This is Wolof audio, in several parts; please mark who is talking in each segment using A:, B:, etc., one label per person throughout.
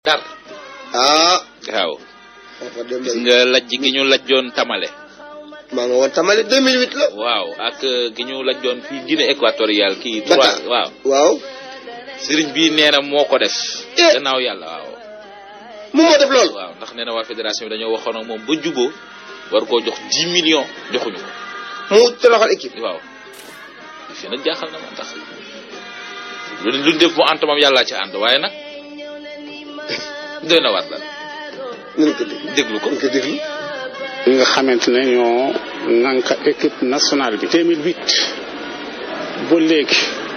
A: dar
B: ah
A: waaw
B: foofa dem
A: gis nga lajj gi ñu lajjoon tamale
B: maa nga woon tamale 2008 la
A: waaw ak gi ñu lajjoon fii Guinée équatoriale kii
B: Dakar.
A: trois waaw
B: waaw
A: sëriñ bi nee na moo ko def
B: Eh.
A: gannaaw yàlla waaw
B: moom moo def loolu
A: waaw ndax nee na waa fédération bi dañoo waxoon ak moom ba juboo war koo jox 10 millions joxuñu ko
B: mu toroxal équipe
A: waaw fi nag jaaxal na ma ndax lu luñ def mu ànd moom yàllaa ci ànd waaye nag doy na war daal
B: nañ ko dégg
A: déglu ko
B: nañ ko déglu
C: ñi nga xamante ne ñoo ŋànk équipe nationale bi 2008 ba léegi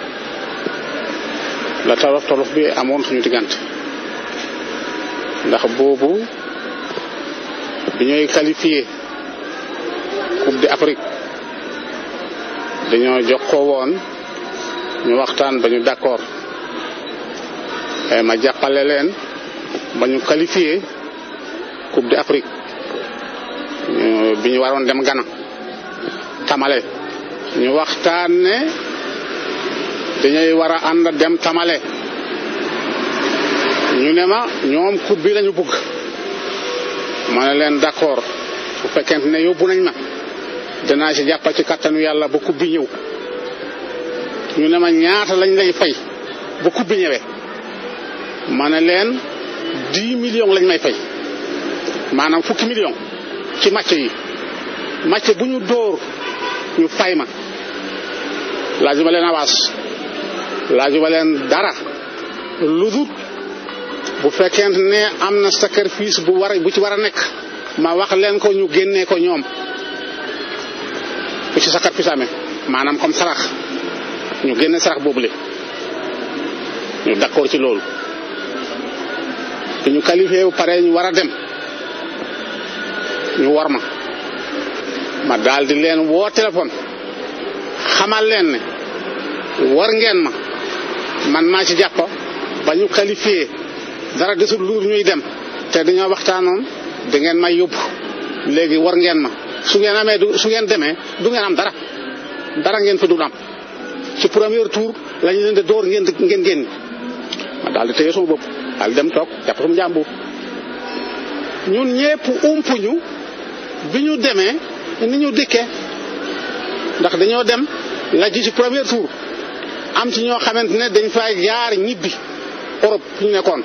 C: la tolof tolof bi amoon suñu diggante ndax boobu bi ñooy qualifié coupe d'Afrique dañoo jokkoo woon ñu waxtaan ba ñu d'accord Eh, ma jàppale leen ba ñu qualifié coupe d'Afrique ñu- bi ñu waroon dem Ghana Tamale ñu waxtaan ne dañuy war a ànd dem Tamale ñu ne ma ñoom coupe bi lañu bëgg ma ne leen d'accord bu fekkente ne yóbbu nañ ma dinaa ci jàppa ci kattanu yàlla ba coupe bi ñëw ñu ne ma ñaata lañ lay fay ba coupe bi ñëwee ma ne leen 10 millions lañ may fay maanaam fukki million ci match yi match bu ñu dóor ñu fay ma laajuma leen avance laajuma leen dara lu dul bu fekkente ne am na sacrifice bu war a bu ci war a nekk ma wax leen ko ñu génnee ko ñoom bu ci sacrifice amee maanaam comme sarax ñu génne sarax boobule ñu d'accord ci loolu bi ñu qualifié bu pare ñu war a dem ñu war ma ma daal di leen woo téléphone xamal leen ne war ngeen ma man maa ci jàpp ba ñu qualifié dara desul lu ñuy dem te dañoo waxtaanoon da ngeen may yóbbu léegi war ngeen ma su ngeen amee du su ngeen demee du ngeen am dara dara ngeen fa dul am ci premier tour lañu leen di door ngeen di- ngeen génn ma daal di téye sama bopp daal di dem toog jàpp sama njàmbur ñun ñépp umpuñu bi ñu demee ni ñu dikkee ndax dañoo dem la ji ci premier tour am ci ñoo xamante ne dañ fay jaar ñibbi Europe fi ñu nekkoon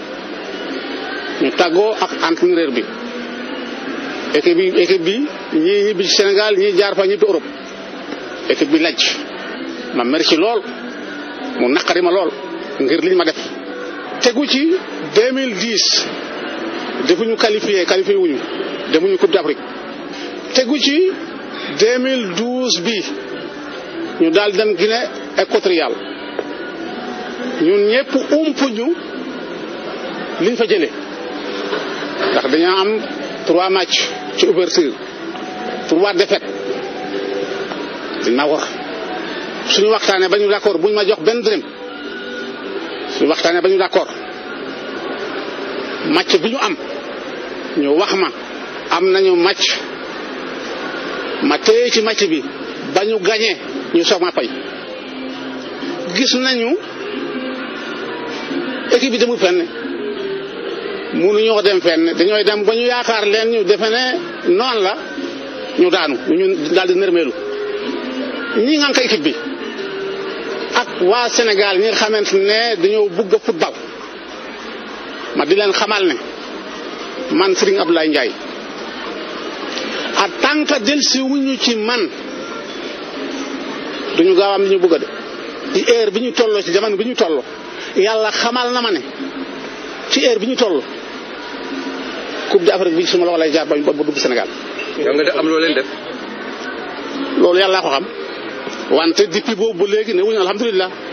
C: ñu tàggoo ak entraîneur bi équipe bi équipe bi ñii ñibbi ci Sénégal ñii jaar fa ñibbi Europe équipe bi laj ma mer ci lool mu naqari ma lool ngir liñ ma def tegu ci 2010 defuñu qualifié qualifié wuñu demuñu coupe d'Afrique tegu ci 2012 bi ñu daal dem Guinée équatoriale ñun ñëpp umpuñu liñ fa jëlee ndax dañoo am trois matchs ci ouverture trois défaites dañ ma wax suñu waxtaanee ba ñu d'accord buñ ma jox benn dërëm suñu waxtaanee ba ñu d'accord match bi ñu am ñu wax ma am nañu match ma téye ci match bi ba ñu gañee ñu soog ma fay gis nañu équipe bi demul fenn mënuñoo dem fenn dañooy dem ba ñu yaakaar leen ñu defe ne noonu la ñu daanu ñu daal di nërmeelu ñi nga ko équipe bi ak waa Sénégal ñi nga xamante ne dañoo bëgg a football ma di leen xamal ne man Serigne Abdoulaye Ndiaye en tant que delsi wuñu ci man duñu gaaw am li ñu bëgg a de ci heure bi ñu tolloo ci jamono bi ñu tolloo yàlla xamal na ma ne ci heure bi ñu toll coupe d'Afrique bi suma loxo lay jaar ba ba dugg Sénégal
D: yow nga def am loo leen def
C: loolu yàlla ko xam wante depuis boobu ba léegi ne wuñu alhamdulilah